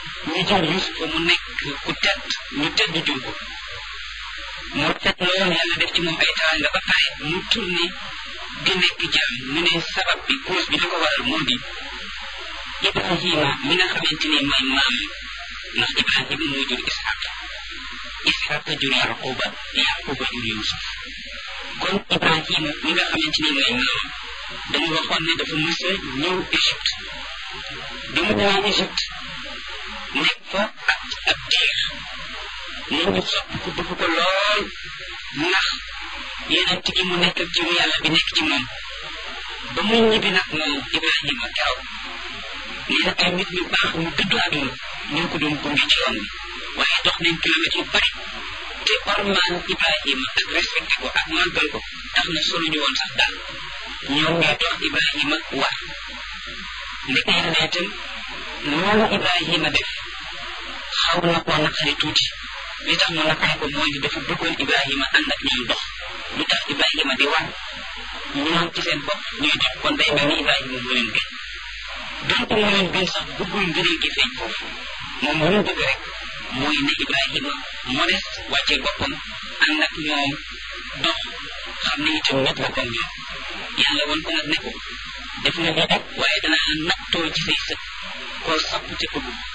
ñu jël Yuusufa mu nekk ku tedd ñu tedd jur ko moo tedd lool yàlla def ci moom ay teraanga ba pare mu tourné di nekk jaam ñu ne sabab bi cause bi li ko waral moo di Ibrahima mi nga xamante ni mooy maam ndax Ibrahima moo jur Ishaq Ishaq jur Yaquba Yaquba jur Yuusuf kon Ibrahima mi nga xamante ni mooy maam dañu waxoon ne dafa mës a ñëw Égypte bi mu ñëwee Égypte nekk fa ak ab diir nit ñi sopp ko bëgg ko lool ndax yeneen gi mu nekk ak jiwu yàlla bi nekk ci moom ba muy ñibbi nag moom Ibrahima keroog nee na ay nit ñu baax ñu dëddu àdduna ñoo ko doon gunge ci yoon bi waaye dox nañ kilomètres yu bari te ormaan Ibrahima ak respecté ko ak màggal ko tax na soluñu woon sax daal ñoom ñooy dox Ibrahima war ndeke yàlla itam loolu Ibrahima def xaw na koo naqari tuuti li tax mu naqari ko mooy ni dafa bëggoon Ibrahima ànd ak ñoom dox lu tax Ibrahima di war ñoom ci seen bopp ñuy dox kon day mel ni Ibrahima moo leen gën donc moo leen gën sax bëggul ngëneel gi feeñ foofu moom lu mu bëgg rek mooy ne Ibrahima modeste wàccee boppam ànd ak ñoom dox xam ne itam nit la comme ñoom yàlla woon ko nag ne ko def nga lii rek waaye danaa la nattoo ci say sët koo sapp te bëgg